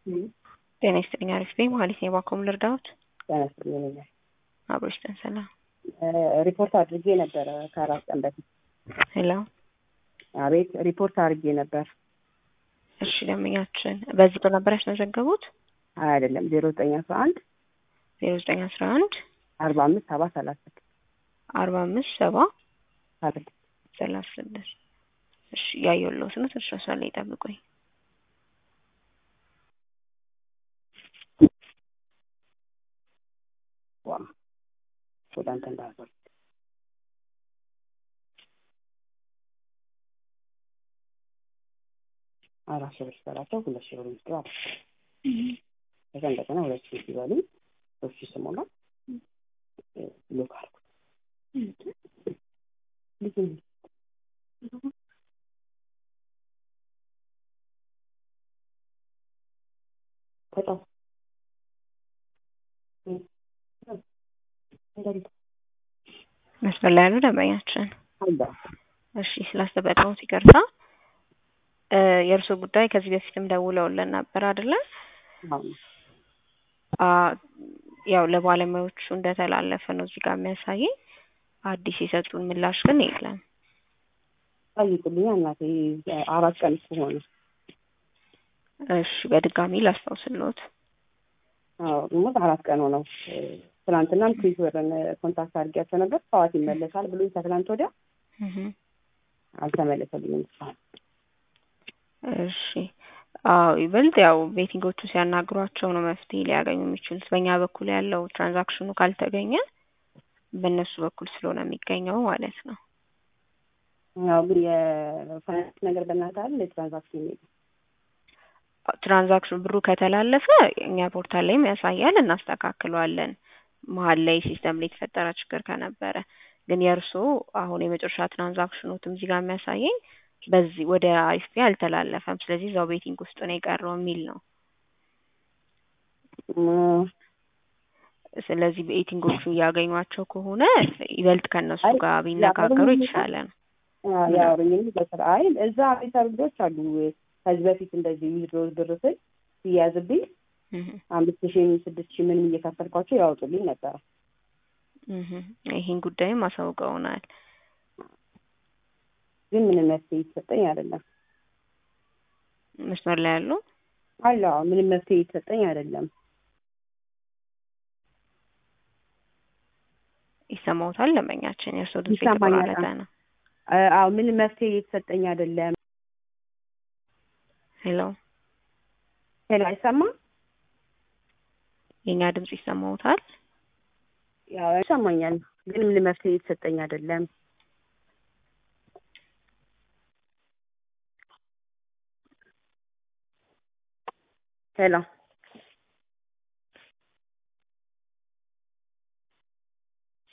ጤና ይስጥልኝ። አሪፍ ነኝ። መሀሊት ነኝ። ባኮም ልርዳዎት? ጤና ይስጥልኝ። አብሮ ይስጠን። ሰላም። ሪፖርት አድርጌ ነበረ ከአራት ቀን በፊት። ሄሎ። አቤት። ሪፖርት አድርጌ ነበር። እሺ፣ ደንበኛችን በዚህ ቁጥር ነበር ያስመዘገቡት? አይደለም ዜሮ ዘጠኝ አስራ አንድ ዜሮ ዘጠኝ አስራ አንድ አርባ አምስት ሰባ ሰላሳ ስድስት አርባ አምስት ሰባ ሰላሳ ሰላሳ ስድስት እሺ፣ እያየሁልዎት ነው። ትንሽ መስመር ላይ ይጠብቁኝ። ዋ ወደ አንተ እንዳዞር አራት ሺህ ብር ስጠራቸው ሁለት ሺህ ብር ምስጢር አለ። ከዛ እንደገና ሁለት ሺህ ሲበሉ ሶስት ሺህ ስሞላ ሎክ አልኩት። ልጅ ተጫው መስመር ላይ ያሉ ደንበኛችን አለ እሺ፣ ስላስጠበቅነዎት ይቅርታ። የእርስዎ ጉዳይ ከዚህ በፊትም ደውለውልን ነበር አይደለ? ያው ለባለሙያዎቹ እንደተላለፈ ነው እዚህ ጋር የሚያሳየኝ። አዲስ የሰጡን ምላሽ ግን የለም። ጠይቁልኛ እናቴ አራት ቀን እኮ ሆነ። እሺ በድጋሚ ላስታውስልዎት። አዎ ሞት አራት ቀን ሆነው። ትናንትናም ትዊተርን ኮንታክት አድርጌያቸው ነበር። ጠዋት ይመለሳል ብሎኝ ከትናንት ወዲያ አልተመለሰልኝም እስካሁን። እሺ አዎ ይበልጥ ያው ቤቲንጎቹ ሲያናግሯቸው ነው መፍትሄ ሊያገኙ የሚችሉት። በእኛ በኩል ያለው ትራንዛክሽኑ ካልተገኘ በእነሱ በኩል ስለሆነ የሚገኘው ማለት ነው። ያው ግን የፋይናንስ ነገር በእናትህ አይደል የትራንዛክሽን የሚለው ትራንዛክሽን ብሩ ከተላለፈ እኛ ፖርታል ላይም ያሳያል፣ እናስተካክለዋለን። መሀል ላይ ሲስተም ላይ የተፈጠረ ችግር ከነበረ ግን የእርስዎ አሁን የመጨረሻ ትራንዛክሽኖትም እዚህ ጋር የሚያሳየኝ በዚህ ወደ አይስፒ አልተላለፈም፣ ስለዚህ እዛው ቤቲንግ ውስጥ ነው የቀረው የሚል ነው። ስለዚህ ቤቲንጎቹ እያገኟቸው ከሆነ ይበልጥ ከእነሱ ጋር ቢነጋገሩ የተሻለ ነው። ያወሩኝም በስራ አይ እዛ ቤተሰብ ልጆች አሉ ከዚህ በፊት እንደዚህ ዊዝድሮ ብር ስል ሲያዝብኝ አምስት ሺህም ስድስት ሺህ ምንም እየከፈልኳቸው ያወጡልኝ ነበረ። ይህን ጉዳይም አሳውቀውናል። ግን ምንም መፍትሄ የተሰጠኝ አይደለም። መስመር ላይ ያሉ አለ ምንም መፍትሄ የተሰጠኝ አይደለም። ይሰማዎታል? ደንበኛችን የእርስዎ ድምጽ ይሰማኛል። የተቆራረጠ ነው። አዎ ምንም መፍትሄ የተሰጠኝ አይደለም። ሄሎ ሄሎ አይሰማም? የእኛ ድምጽ ይሰማዎታል? ያው ይሰማኛል፣ ግን ምንም መፍትሄ የተሰጠኝ አይደለም። ሄሎ